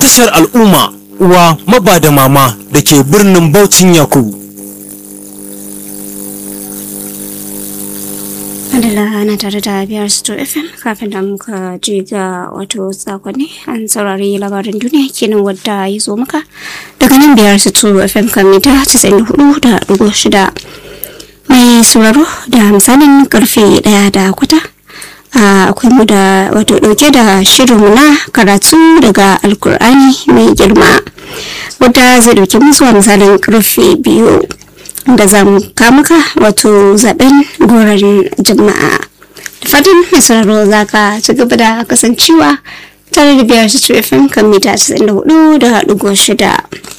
tashar al'umma uwa maba da mama da ke birnin Baucin Yakubu. Adala ana tare da biyar Sto FM kafin da muka je ga wato sakonni an saurari labarin duniya kenan wadda ya zo maka daga nan biyar Sto FM kan mita 94.6 mai sauraro da misalin karfe daya da kwata akwai mu da wato dauke da shirinmu na karatu daga alkur'ani mai girma wadda zai dauke musu a misalin karfe biyu da za mu kamuka wato zaben goron jama'a da fatan mai sauraro za ka ci gaba da kasancewa tare da biyar su fm kan mita 94 da haɗu shida